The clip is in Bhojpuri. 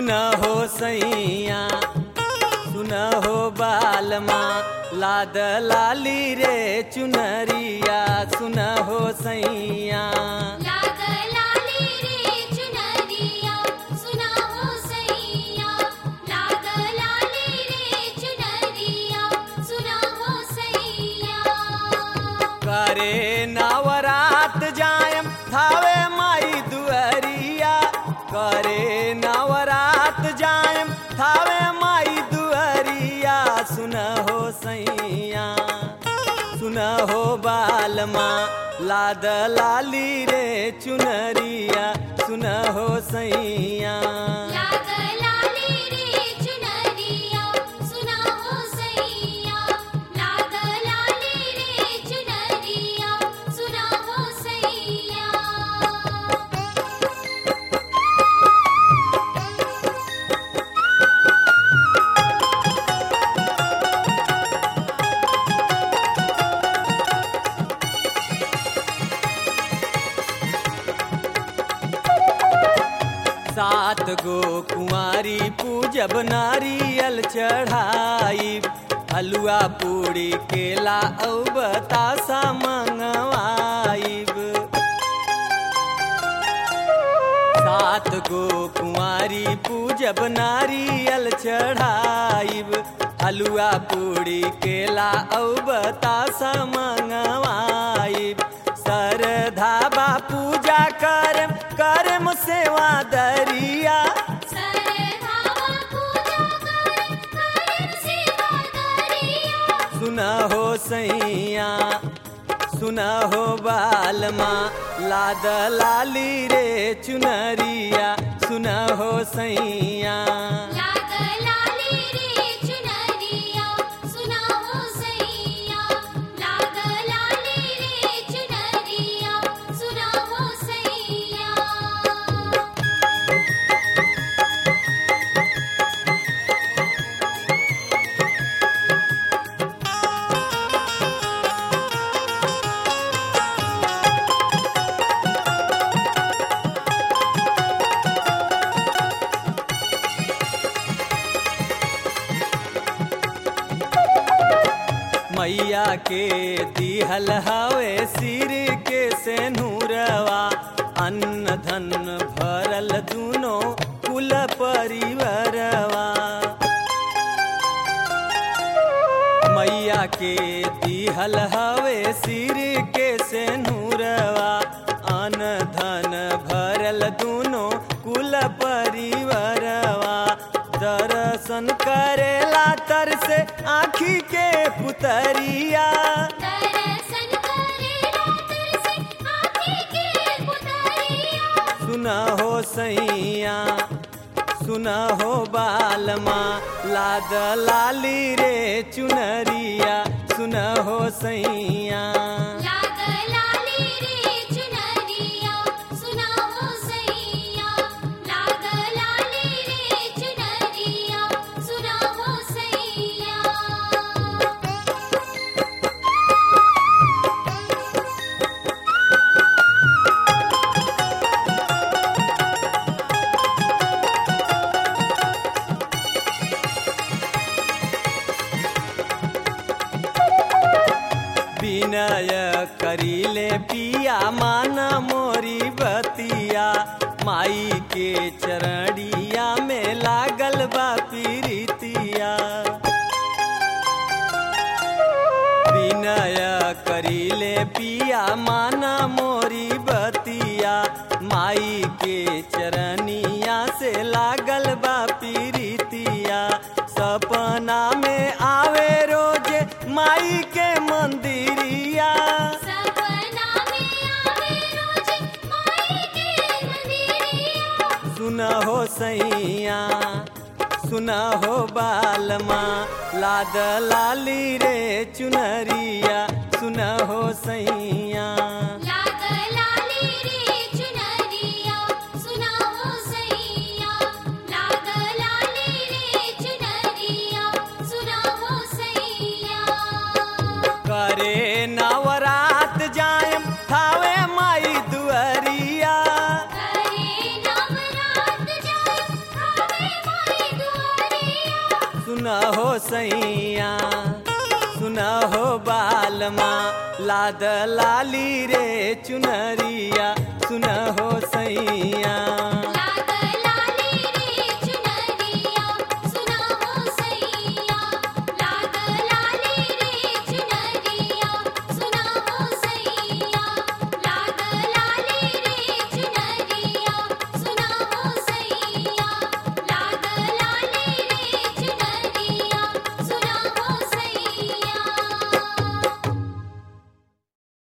सुन हो सैया सुन हो बालमा लाद लाली रे चुनरिया सुन हो सैया लाग लाली रे चुनरिया सुना हो सैया लाग लाली रे चुनरिया सुना हो सैया करे नवरात जायम थावे माई दुअरिया करे नवरात जायम थावे माई दुअरिया सुन हो सैया सुन हो बालमा लाद लाली रे चुनरिया सुन हो सैया लाग लाली रे चुनरिया सुना हो सैया लाग लाली रे चुनरिया सुना हो सैया सात गो कुंवारी पूजब नारियल चढ़ाई हलुआ पूड़ी केला औ बतासा मंगवाइब सात गो कुंवारी पूजब नारियल चढ़ाइब हलुआ पूड़ी केला औ बतासा मंगवाइब सरधाबा पूजा करम करम सेवा दरिया सरधावा पूजा करे करे सेवा दरिया सुना हो सैया सुना हो बालमा लाद लाली रे चुनरिया सुना हो सैया लाग लाली रे चुनरिया सुना हो सैया लाग लाली रे चुनरिया सुना हो सैया मैया के दिहल हवे सिर के सेनुरवा अन्न धन भरल दुनो कुल परिवारवा मैया के दिहल हवे सिर के सेनुरवा अन्न धन भरल दुनो कुल परिवारवा दर्शन करेला तर से आँखी के पुतरिया दर्शन करेला तरसे आँखी के पुतरिया सुना हो सैया सुना हो बालमा लाद लाली रे चुनरिया सुना हो सैया लाग लाली रे चुनरिया सुना हो सैया लाग लाली रे चुनरिया सुना हो सैया विनय करीले पिया मान मोरी बतिया माई के चरणिया में लागल बा पीरितिया विनय करीले पिया माना मोरी बतिया माई के चरनिया से लागल बा पीरितिया सपना में आवे रोज माई के मंदिरिया सपना में आवे रोज माई के मंदिरिया सुना हो सैया सुना हो बालमा लाद लाली रे चुनरिया सुना हो सैया लाग लाली रे चुनरिया सुना हो सैया लाग लाली रे चुनरिया सुना हो सैया करे नवरात जायम थावे माई दुअरिया करे नवरात जाए खावे सैया सुना हो बालमा लाद लाली रे चुनरिया सुना हो सैया